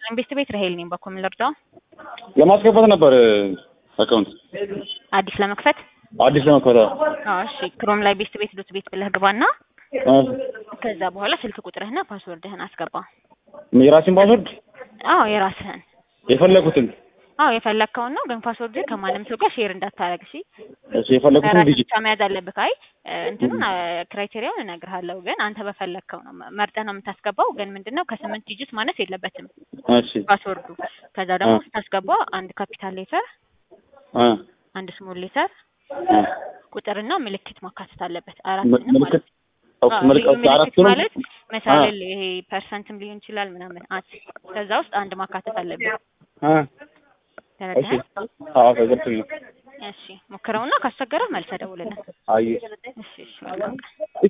ቤት ቤት ራሄል ነኝ። በኩል ልርዳው? ለማስከፈት ነበር አካውንት አዲስ ለመክፈት አዲስ ለመክፈት። አዎ እሺ። ክሮም ላይ ቤት ቤት ዶት ቤት ብለህ ግባና አዎ ከዛ በኋላ ስልክ ቁጥርህና ፓስወርድህን አስገባ። የራሴን ፓስወርድ አዎ የራስህን። የፈለኩትን አዎ የፈለግከውን ነው፣ ግን ፓስወርድ ከማንም ሰው ጋር ሼር እንዳታረግ እሺ። እሺ የፈለኩትን ራስህ ዲጂት ብቻ መያዝ አለብህ። አይ እንትኑን ክራይቴሪያውን እነግርሃለሁ፣ ግን አንተ በፈለግከው ነው መርጠህ ነው የምታስገባው። ግን ምንድነው ከስምንት ዲጂት ማነስ የለበትም እሺ ፓስወርዱ። ከዛ ደግሞ አ- ስታስገባ አንድ ካፒታል ሌተር፣ አ አንድ ስሞል ሌተር፣ አ ቁጥርና ምልክት ማካተት አለበት። ም- አራትንም ማለት ምልክት ነው። ኦኬ አዎ፣ ምልክት ልዩ አራት ምልክት ነው ማለት መሳለል ይሄ ፐርሰንትም ሊሆን ይችላል ምናምን አት ከዛ ውስጥ አንድ ማካተት አለብን። አ እሺ ተረዳኸኝ? አዎ ተገብቶኝ ነው እሺ ሞክረውና ካስቸገረ መልሰህ ደውልልን። አይ እሺ እሺ መልካም ቀን።